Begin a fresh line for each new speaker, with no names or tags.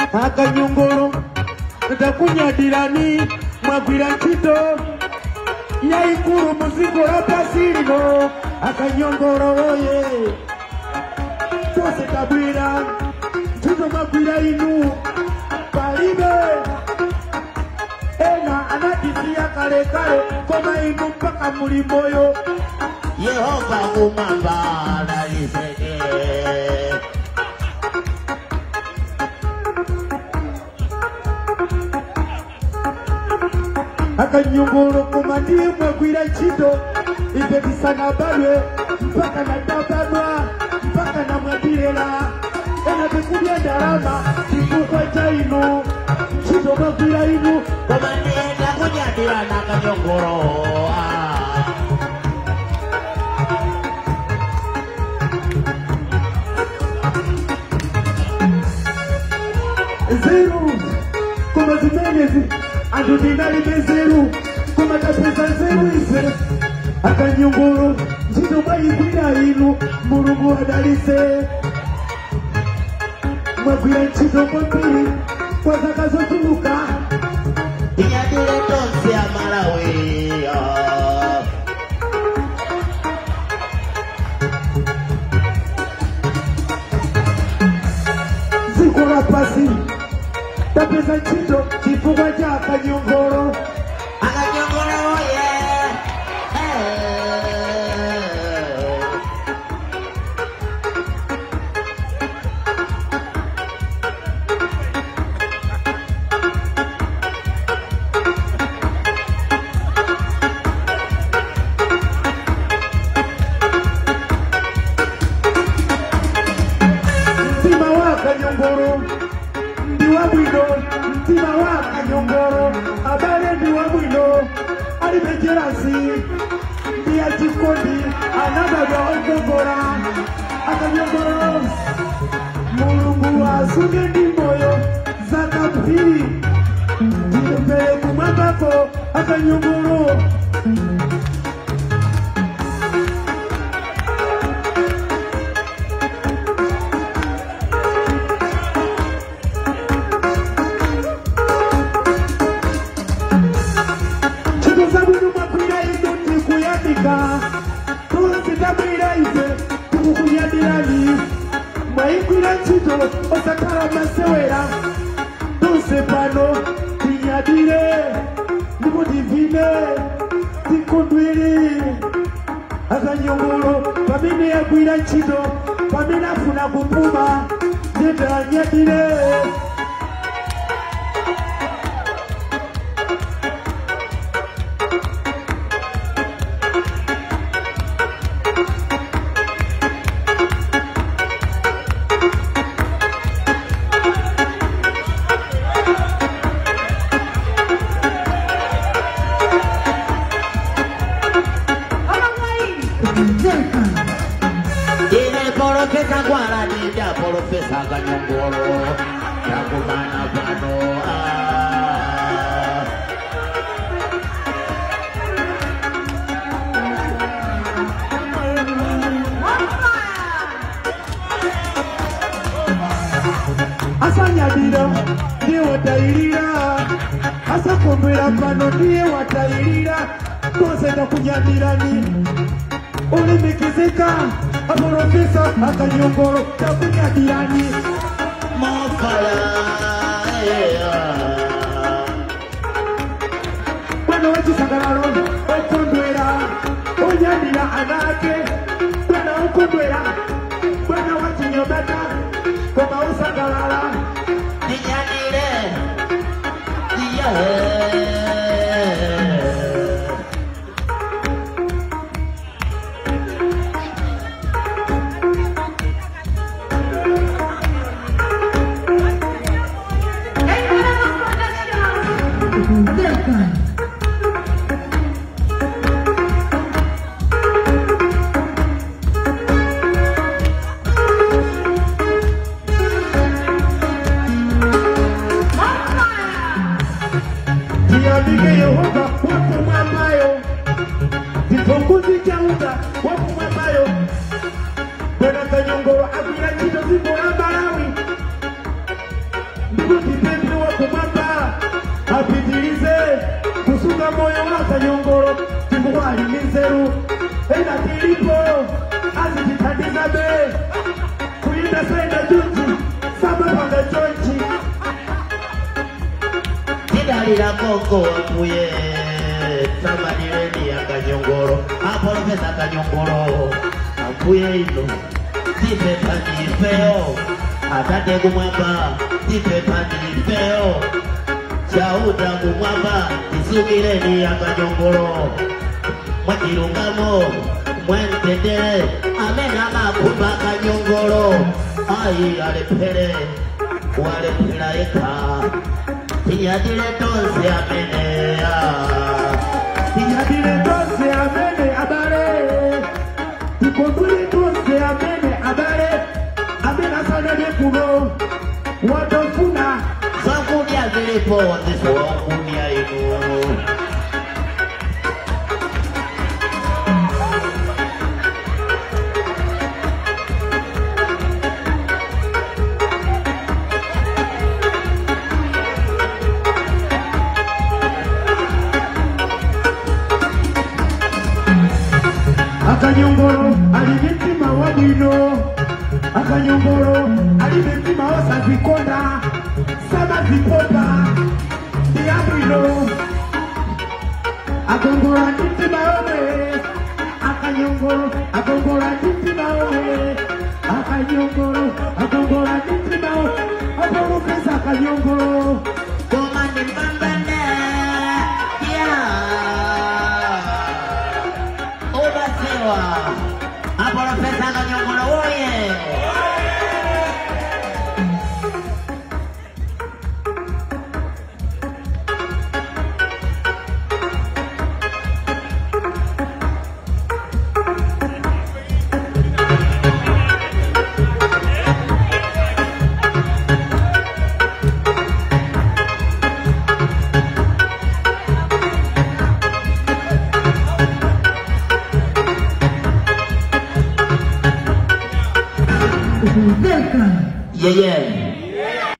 akanyongolo takunyadirani mwagwira ntchito yaikulu mudziko lapasi lino akanyongolo oye tose tabwera ntchito mwagwira inu palibe ena anatisiya kalekale koma inu mpaka muli moyo
Yehova kumwamba aliseke
akanyongolo koma ndiye mwagwira ntchito ife tisanabadwe mpaka nadabadwa mpaka namwadirera ena tikudya ndalama chifukwa cha inu ntchito mwagwira inu
koma ndienda kunyadira na kanyongoro
nzeru koma zimenezi anthu tinalibe nzeru koma tapeza nzeru ife akanyongolo ntchito mwayigwira inu mulungu adalitse mwagwira ntchito kwambiri kwa zaka zochuluka
inyadire tonse ya Malawi
dziko lapasi tapeza ntchito chifukwa cha akanyongolo
akanyongoro oye
mtima wa akanyongolo ndi wabwino mtima wa akanyongolo abale ndi wabwino alibe jerasi ndi achikondi anadabwa okongola akanyongolo mulungu asunge ndi moyo zakapiri ndipele kumwambako akanyongolo ntchito zabwino mwagwira inu tikuyamika tonse tabwera ife tikukunyadirani mwayigwira ntchito osakhala masewera tonse pano tinyadire ndipo tivine tikondwere akanyongolo pamene yagwira ntchito pamene afuna kupuma ndiyete anyadire
ine porofesa gwala nida porofesa kanyongoro takumana pano ah.
asanyadira ndiye watayirira asakondwera pano ndiye watayirira tose takunyadirani ulimikizika aporofesa akanyongolo takunyadirani
mofala yeah.
bwana wechisangalalo okondwera onyadira anake bwana okondwera bwana wachinyobata koma usangalala
Ninyadire yeah.
Niambike Yehova wapo mwambayo Kipunguzi cha unga wapo mwambayo Bwana Kanyongoro agwira ntchito dziko la Malawi Ndipo kusunga moyo waka nyongoro timuwali mizeru enda tilipo azititatiza be kulinda saenda juji samapanga chonchi
tidalira koko wakuye tamanireni ya kanyongoro apolopesa kanyongoro akuye ino tipepandipeo atate kumwamba tipepandipeo chauta kumwamba tisukireni ya kanyongoro mwachilungamo mwentendere amena makumba kanyongoro ai alepele walepela eka tinyadile tonse amenea
tinyadile tose amene abale tikondwile tose amene abale amene asanene kuno watofuna
zakudya zilipo wazisi wakunya inu
akanyongolo ali mitima wa bwino akanyongolo ali mitima osazikonda samazipopa ndiya bwino agongola mitima yomwe akanyongolo agongola mitima yomwe akanyongolo agongola mitima yomwe apolopesa akanyongolo
koma ndimbambane ya ubasewa apolopesa kanyongolo woye yeye